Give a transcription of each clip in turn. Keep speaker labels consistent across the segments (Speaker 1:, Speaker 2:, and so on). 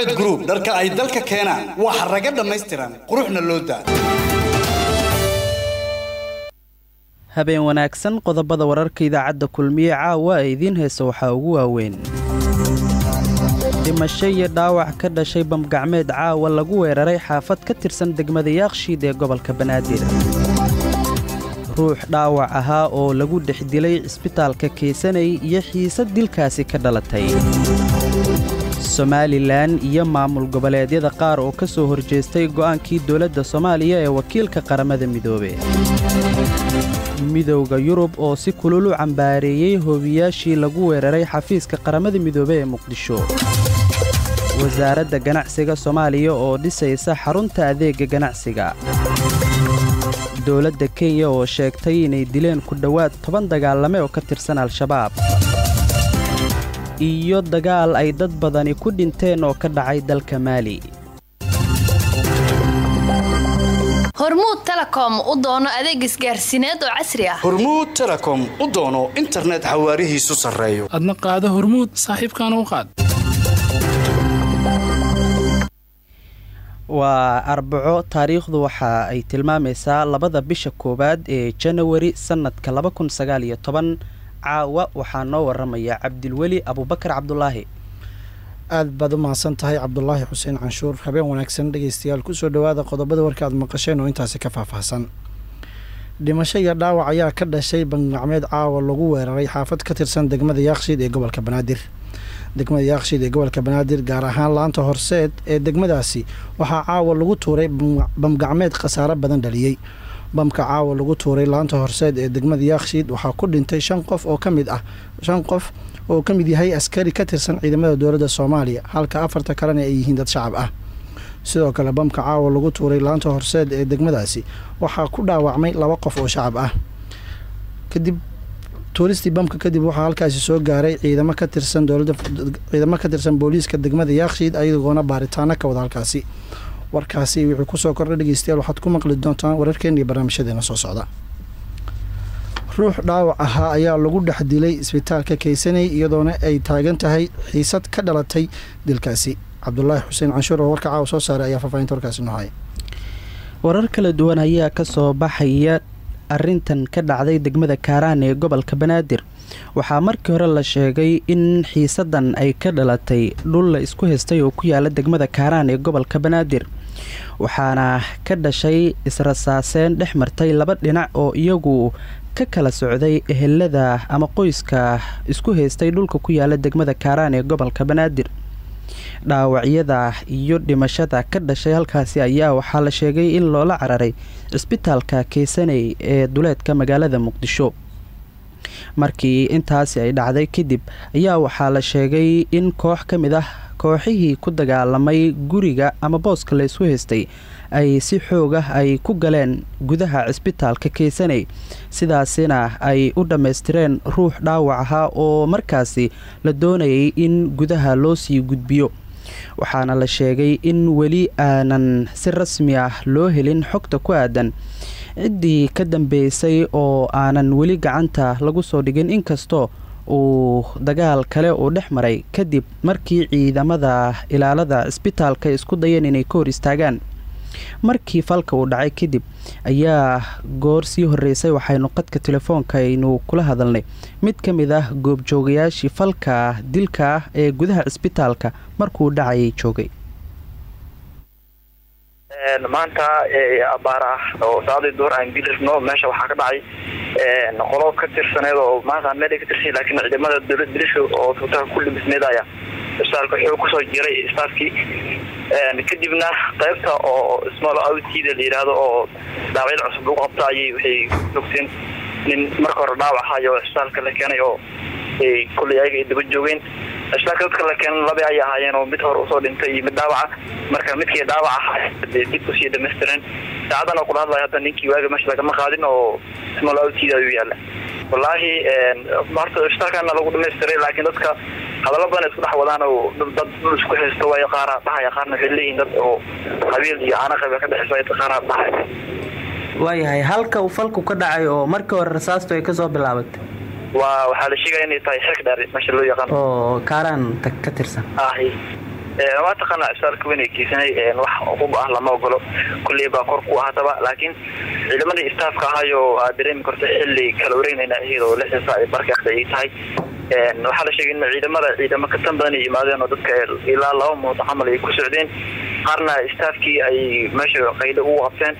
Speaker 1: sacad group dharka ay dalka keenaan waa xaraga dhammaystiran quruxna loo daa
Speaker 2: habeen wanaagsan qodobada wararka idaacadda kulmiye caawa ee idiin heesa waxaa ugu waaweyn dhimasho iyo dhaawac ka dhashay bamgacmeed caawa lagu weeraray xaafad ka tirsan degmada yaakshiid ee gobolka banaadir ruux dhaawac ahaa oo lagu dhex dilay cisbitaalka keysanay iyo xiisad dilkaasi ka dhalatay somalilan iyo maamul goboleedyada qaar oo ka soo horjeestay go'aankii dowladda soomaaliya ee wakiilka qaramada midoobe midowda yurub oo si kulul u cambaareeyey hoobiyaashii lagu weeraray xafiiska qaramada midoobe ee muqdisho wasaaradda ganacsiga soomaaliya oo dhisaysa xarunta adeegga ganacsiga dowladda kenya oo sheegtay inay dileen ku dhowaad toban dagaalame oo ka tirsan al-shabaab iyo dagaal ay dad badani ku dhinteen oo ka dhacay dalka maali
Speaker 3: hormuud telekom u doono adeeg isgaarsiineed oo casri ah
Speaker 1: hormuud telekom u doono internet xawaarihiisu sarreeyo
Speaker 4: adna qaado hormuud saaxiibkaana u qaad
Speaker 2: waa arbaco taariikhdu waxa ay tilmaamaysaa labada bisha koowaad ee janawari sannadka caawa waxaa noo waramaya cabdilweli abubakar cabdulaahi
Speaker 5: aad baad u mahadsan tahay cabdulaahi xuseen canshuur habeen wanaagsan dhegeystayaal kusoo dhowaada qodobada warka aad maqasheen oo intaasi ka faahfaahsan dhimasho iyo dhaawac ayaa ka dhashay bangacmeed caawa lagu weeraray xaafad ka tirsan degmada yaakshiid ee gobolka banaadir degmada yaakshiid ee gobolka banaadir gaar ahaan laanta horseed ee degmadaasi waxaa caawa lagu tuuray bamgacmeed khasaaro badan dhaliyey bamka caawa lagu tuuray laanta horseed ee degmada yaakshiid waxaa ku dhintay shan qof oo ka mid ah shan qof oo ka mid yahay askari ka tirsan ciidamada dowladda soomaaliya halka afarta kalena ay yihiin dad shacab ah sidoo kale bamka caawa lagu tuuray laanta horseed ee degmadaasi waxaa ku dhaawacmay laba qof oo shacab ah kadib tuuristii bamka kadib waxaa halkaasi soo gaaray ciidamo ka tirsan dowlada ciidamo ka tirsan booliiska degmada yaakshiid ayagoona baaritaano ka wada halkaasi warkaasi wuxuu kusoo kordhay dhegeystayaal waxaad ku maqli doontaan wararkeena iyo barnaamijyadeena soo socda ruux dhaawac ahaa ayaa lagu dhex dilay isbitaalka keysanay iyadoona ay taagan tahay xiisad ka dhalatay dilkaasi cabdulaahi xuseen canshuur oo warka caawa soo saaray ayaa faahfaahinta warkaasi noo haya
Speaker 2: warar kala duwan ayaa ka soo baxaya arintan ka dhacday degmada kaaraan ee gobolka banaadir waxaa markii hore la sheegay in xiisadan ay ka dhalatay dhul la isku haystay oo ku yaala degmada kaaraan ee gobolka banaadir waxaana ka dhashay israsaaseen dhex martay laba dhinac oo iyagu ka kala socday ehelada ama qoyska isku haystay dhulka ku yaala degmada kaaraan ee gobolka banaadir dhaawacyada iyo dhimashada ka dhashay halkaasi ayaa waxaa la sheegay in loola cararay cisbitaalka keysanay ee duleedka magaalada muqdisho markii intaasi ay dhacday kadib ayaa waxaa la sheegay in koox ka mid ah kooxihii ku dagaalamay guriga ama booska la isku haystay ay si xoog ah ay ku galeen gudaha cisbitaalka keysanay sidaasina ay u dhammaystireen ruux dhaawac ahaa oo markaasi la doonayay in gudaha loo sii gudbiyo waxaana la sheegay in weli aanan si rasmi ah loo helin xogta ku aadan ciddii ka dambeysay oo aanan weli gacanta lagu soo dhigin inkastoo uu dagaal kale uu dhex maray kadib markii ciidamada ilaalada cisbitaalka isku dayeen inay ka hor istaagaan markii falka uu dhacay kadib ayaa goor sii horeysay waxaynu qadka telefoonka aynu kula hadalnay mid ka mid ah goobjoogayaashii falka dilka ah ee gudaha cisbitaalka markuu dhacayay joogay
Speaker 6: maanta abaar ah oo saadii duur aan bilirno meesha waxaa ka dhacay qolo ka tirsaneed oo maanta meel ka tirsan laakiin ciidamada dowlad biliska oo tuutaha ku dhimisneed ayaa isbitaalka wuxuu kusoo jiray staafkii kadibna qaybta oo small outida la yidhaahdo oo dhaawacyada cusub lagu qabta ayay waxay joogteen nin marka hore dhaawac ahayo isbitaalka la keenay oo kulley ayaga ay daba joogeen isbitaalka dadka la keenay laba ayay ahaayeen oo mid hore usoo dhintay iyo mid dhaawaca marka midkii dhaawac ahaa dib usii dhamaystireen saacadan oo kula hadlaya hadda ninkii waaga meesha lagama qaadin oo small outida ayuu yaala wallaahi horta isbitaalkana lagu dhamaystiray laakiin dadka hadallo badan isku dhex wadaan oo dad dhul isku haysto waayo qaara dhahaya qaarna waxay leeyihin dad oo qabiil iyo caana qabiil ka dhexeysa qaara dhahaya
Speaker 2: waayahay halka uu falku ka dhacay oo markii hore rasaastu ay kasoo bilaabatay
Speaker 6: waa waxaa la sheegaya inay tahay xilka dheer meesha loo yaqaan
Speaker 2: oo kaaraan ka tirsan
Speaker 6: ahi waa taqaanaa cisbitaalka weyn ee kiisanay wax hub ah lama ogolo kulley baa kor ku ahaataba laakiin ciidamadii istaafka ahayo aad dareemi karto xilli kala wareegnayna ahayd oo lixda saac markii hadda ay tahay waxaa la sheegay in ciidamada ciidamo ka tan badan ay yimaadeen oo dadka ilaa laba muudo camal ay ku socdeen qaarna istaafkii ay meesha qaylo ugu qabteen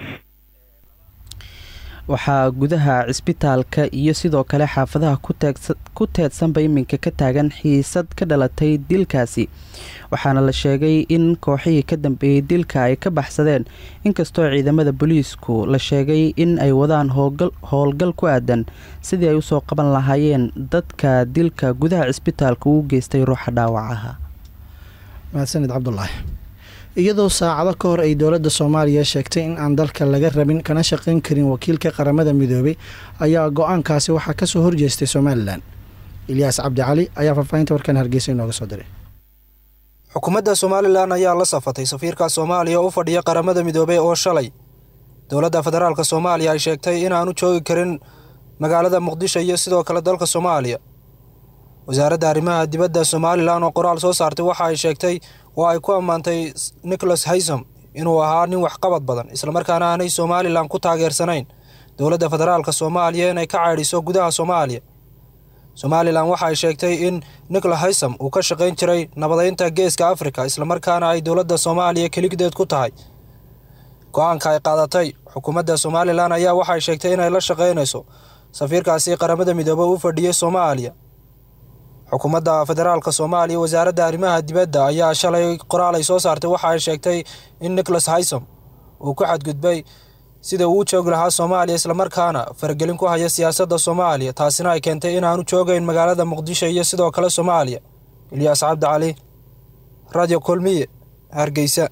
Speaker 2: waxaa gudaha cisbitaalka iyo sidoo kale xaafadaha ku teedsanba iminka ka taagan xiisad ka dhalatay dilkaasi waxaana la sheegay in kooxihii ka dambeeyey dilka ay ka baxsadeen inkastoo ciidamada booliisku la sheegay in ay wadaan howlgal ku aadan sidii ay usoo qaban lahaayeen dadka dilka gudaha cisbitaalka uu geystay ruuxa dhaawacaha
Speaker 5: mahadsanid cabdulaahi iyadoo saacado ka hor ay dowladda soomaaliya sheegtay in aan dalka laga rabin kana shaqayn karin wakiilka qaramada midoobay ayaa go-aankaasi waxaa kasoo horjeestay somalilan ilyaas cabdi cali ayaa faahfaahinta warkan hargeysa inooga soo diray
Speaker 7: xukuumadda somalilan ayaa la safatay safiirka soomaaliya u fadhiya qaramada midoobey oo shalay dowladda federaalka soomaaliya ay sheegtay inaanu joogi karin magaalada muqdisho iyo sidoo kale dalka soomaaliya wasaaradda arrimaha dibadda somalilan oo qoraal soo saartay waxa ay sheegtay oo ay ku ammaantay nicholas haysom inuu ahaa nin waxqabad badan islamarkaana aanay somalilan ku taageersanayn dowladda federaalka soomaaliya inay ka caydhiso gudaha soomaaliya somalilan waxa ay sheegtay in nicholas haysom uu ka shaqayn jiray nabadeynta geeska afrika islamarkaana ay dowladda soomaaliya keligdeed ku tahay go-aanka ay qaadatay xukuumadda somalilan ayaa waxay sheegtay inay la shaqaynayso safiirkaasi qaramada midoobe u fadhiyay soomaaliya xukuumadda federaalka soomaaliya wasaaradda arrimaha dibadda ayaa shalay qoraal ay soo saartay waxa ay sheegtay in nicholas haysom uu ku xadgudbay sida uu u joogi lahaa soomaaliya islamarkaana faragelin ku haya siyaasadda soomaaliya taasina ay keentay inaanu joogayn magaalada muqdisho iyo sidoo kale soomaaliya ilyaas cabdi cali radio kulmiye hargeysa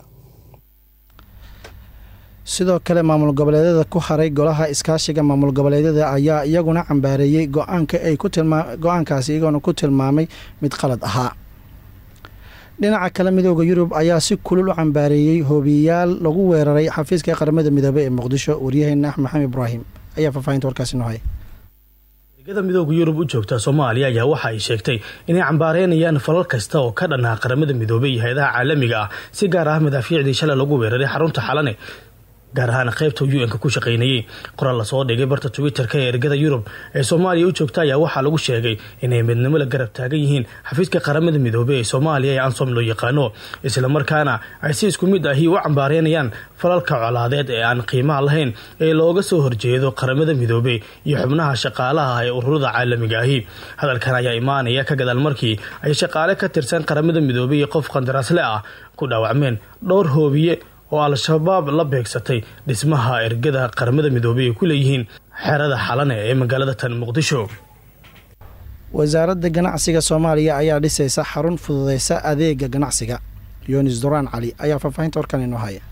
Speaker 5: sidoo kale maamul goboleedyada ku haray golaha iskaashiga maamul goboleedyada ayaa iyaguna cambaareeyey go-aanka ay ku tilmaa go-aankaasi iyagoona ku tilmaamay mid qalad ahaa dhinaca kale midooda yurub ayaa si kulul u cambaareeyey hoobiyayaal lagu weeraray xafiiska qaramada midoobey ee muqdisho waryaheena axmed maxamed ibraahim ayaa faahfaahinta warkaasi noo haya
Speaker 8: ergada midooda yurub u joogta soomaaliya ayaa waxa ay sheegtay inay cambaareynayaan falal kasta oo ka dhannaha qaramada midoobey iyo hay-adaha caalamiga ah si gaar ah madaafiicdii shalay lagu weeraray xarunta xalane gaar ahaan qaybta u n-ka ku shaqaynayey qoraal lasoo dhigay barta twitter-ka ee ergada yurub ee soomaaliya u joogta ayaa waxaa lagu sheegay inay midnimo la garab taagan yihiin xafiiska qaramada midoobey ee soomaaliya ee ansom loo yaqaano islamarkaana ay si isku mid ahi u cambaareynayaan falalka colaadeed ee aan qiimaha lahayn ee looga soo horjeedo qaramada midoobey iyo xubnaha shaqaalaha ee ururada caalamiga ahi hadalkan ayaa imaanaya ka gadaal markii ay shaqaale ka tirsan qaramada midoobey iyo qof qandaraasle ah ku dhaawacmeen dhowr hoobiye oo al-shabaab la beegsatay dhismaha ergada qaramada midoobey ay ku leeyihiin xerada xalane ee magaalada tan muqdisho
Speaker 5: wasaaradda ganacsiga soomaaliya ayaa dhisaysa xarun fududeysa adeega ganacsiga yunis duraan cali ayaa faahfaahinta warkan inoo haya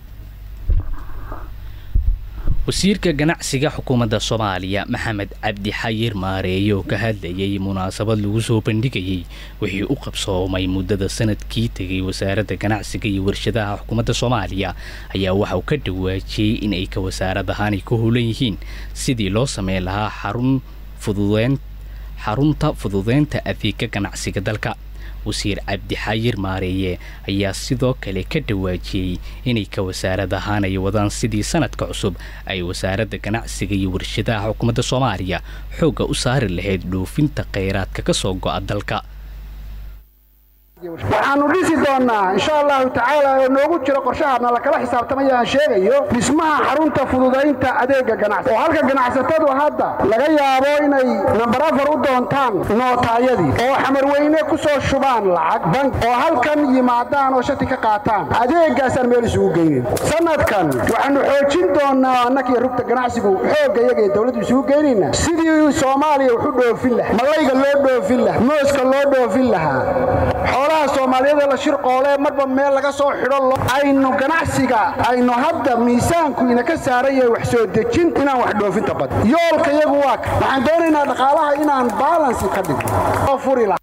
Speaker 9: wasiirka ganacsiga xukuumadda soomaaliya maxamed cabdi xayir maareeye oo ka hadlayay munaasabad lagu soo bandhigayey wixii u qabsoomay muddada sanadkii tegay wasaaradda ganacsiga iyo warshadaha xukuumadda soomaaliya ayaa waxa uu ka dhawaajiyey in ay ka wasaarad ahaanay ku hulan yihiin sidii loo sameyn lahaa xarun fududeyn xarunta fududeynta adeega ganacsiga dalka wasiir cabdi xayir maareeye ayaa sidoo kale ka dhawaajiyey inay ka wasaarad ahaan ay wadaan sidii sanadka cusub ay wasaaradda ganacsiga iyo warshadaha xukuumadda soomaaliya xoogga u saari lahayd dhoofinta kheyraadka ka soo go'a dalka
Speaker 10: waxaannu dhisi doonnaa insha allahu tacaala oo noogu jiro qorshahaadna lakala xisaabtamaya aan sheegayo dhismaha xarunta fududaynta adeegga ganacsi oo halka ganacsatadu hadda laga yaabo inay nambar afar u doontaan nootaayadii oo xamarweyne ku soo shubaan lacag bank oo halkan yimaadaan oo shati ka qaataan adeeggaasaan meel isugu geynin sanadkan waxaannu xoojin doonnaa annakiyo rugta ganacsigu xoogga iyaga ee dowladdu isugu geynayna sidii soomaaliya waxu dhoofin lahaa malayga loo dhoofin lahaa mooska loo dhoofin lahaa xoolaha soomaaliyeed la shirqoole marba meel laga soo xidho aynu ganacsiga aynu hadda miisaanku inaka saaran yahay wax soo dejin inaan wax dhoofinta bad yoolka iyagu waa ka waxaan doonaynaa dhaqaalaha inaan baalansi ka dhigno oo furi laha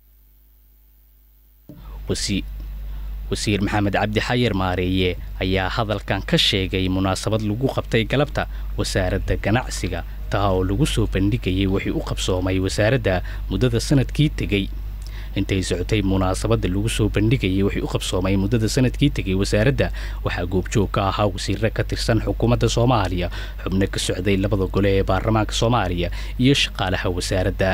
Speaker 9: wasiir maxamed cabdi xayir maareeye ayaa hadalkan ka sheegay munaasabad lagu qabtay galabta wasaaradda ganacsiga taa oo lagu soo bandhigayay wixii u qabsoomay wasaaradda muddada sanadkii tegey intay socotay munaasabada lagu soo bandhigayay wixii u qabsoomay muddada sanadkii tegay wasaaradda waxaa goobjoog ka ahaa wasiiro ka tirsan xukuumadda soomaaliya xubno ka socday labada gole ee baarlamaanka soomaaliya iyo shaqaalaha wasaaradda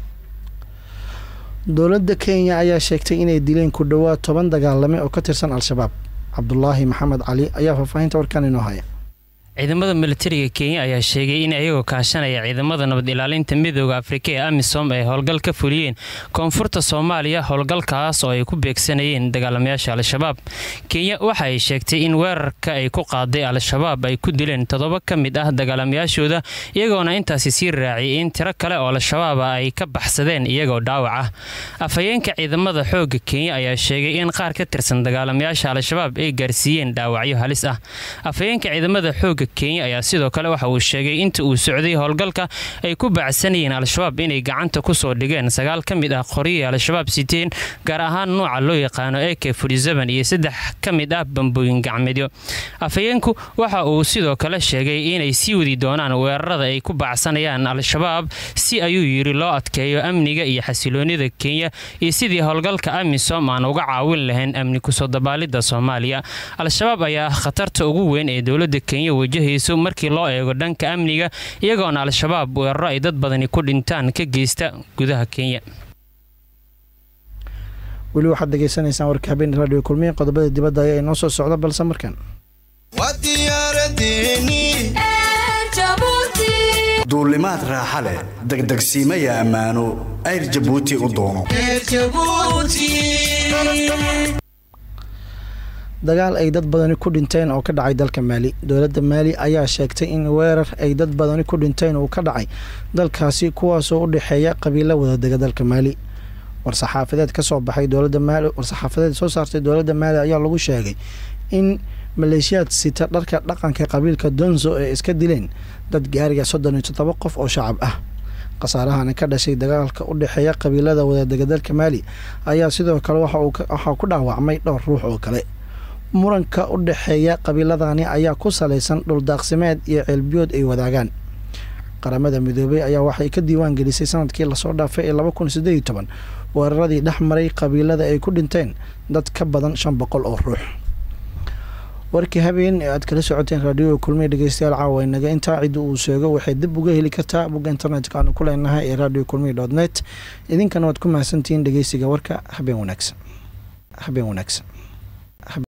Speaker 5: dowladda kenya ayaa sheegtay inay dileen ku dhowaad toban dagaalame oo ka tirsan al-shabaab cabdulaahi maxamed cali ayaa faahfaahinta warkan inoo haya
Speaker 11: ciidamada militariga kenya ayaa sheegay in ayagoo kaashanaya ciidamada nabad ilaalinta midooda afrika ee amisom ay howlgal ka fuliyeen koonfurta soomaaliya howlgalkaas oo ay ku beegsanayeen dagaalamayaasha al-shabaab kenya waxa ay sheegtay in weerarka ay ku qaaday al-shabaab ay ku dileen toddoba ka mid ah dagaalamayaashooda iyagoona intaasi sii raaciyay in tiro kale oo al-shabaaba ay ka baxsadeen iyagoo dhaawac ah afhayeenka ciidamada xoogga kenya ayaa sheegay in qaar ka tirsan dagaalamayaasha al-shabaab ay gaarsiiyeen dhaawacyo halis ah afhayeenka ciidamada xoogga kenya ayaa sidoo kale waxa uu sheegay inta uu socday howlgalka ay ku baacsanayeen al-shabaab inay gacanta ku soo dhigeen sagaal ka mid ah qoryihii al-shabaab siteen gaar ahaan nuuca loo yaqaano eke furisaban iyo saddex ka mid ah bambooyin gacmeedyo afhayeenku waxa uu sidoo kale sheegay inay sii wadi doonaan weerarada ay ku baacsanayaan al-shabaab si ayuu yidhi loo adkeeyo amniga iyo xasiloonida kenya iyo sidii howlgalka amisom aan uga caawin lahayn amni kusoo dabaalidda soomaaliya al-shabaab ayaa ah khatarta ugu weyn ee dowladda kenya wajahayso markii loo eego dhanka amniga iyagoona al-shabaab weeraro ay dad badani ku dhintaan ka geysta gudaha kenya
Speaker 5: weli waxaad degeysanaysaan warka habeen raadiyo kulmiye qodobada dibadda ayaa inoo soo socda balse markan
Speaker 1: duulimaad raaxa leh degdegsiimaya ammaano ayr jabuuti u doono
Speaker 5: dagaal ay dad badani ku dhinteen oo ka dhacay dalka maali dowladda maali ayaa sheegtay in weerar ay dad badani ku dhinteen uu ka dhacay dalkaasi kuwaasoo u dhexeeya qabiilo wadadega dalka maali war-saxaafadeed ka soo baxay dowladda maali war-saxaafadeed soo saartay dowladda maali ayaa lagu sheegay in maleeshiyaad sita dharka dhaqanka qabiilka donzo ee iska dileen dad gaariga soddon iyo toddoba qof oo shacab ah khasaarahana ka dhashay dagaalka u dhexeeya qabiilada wadadega dalka maali ayaa sidoo kale waxaa ku dhaawacmay dhowr ruux oo kale muranka u dhexeeya qabiiladani ayaa ku salaysan dhuldaaqsimeed iyo ceelbiyood ay wadaagaan qaramada midoobey ayaa waxay ka diiwaan gelisay sanadkii lasoo dhaafay ee laba kun sideed iyo toban weeraradii dhex maray qabiilada ay ku dhinteen dad ka badan shan boqol oo ruux warkii habeen ee aad kala socoteen raadioga kulmiya dhegeystayaal caawa inaga intaa cidda uu sheego waxay dib uga heli kartaa bogga internetka aanu ku leenahay ee radio kulmiya dot net idinkana waad ku mahadsantihiin dhegeysiga warka habeen wanaagsan habeen wanaagsan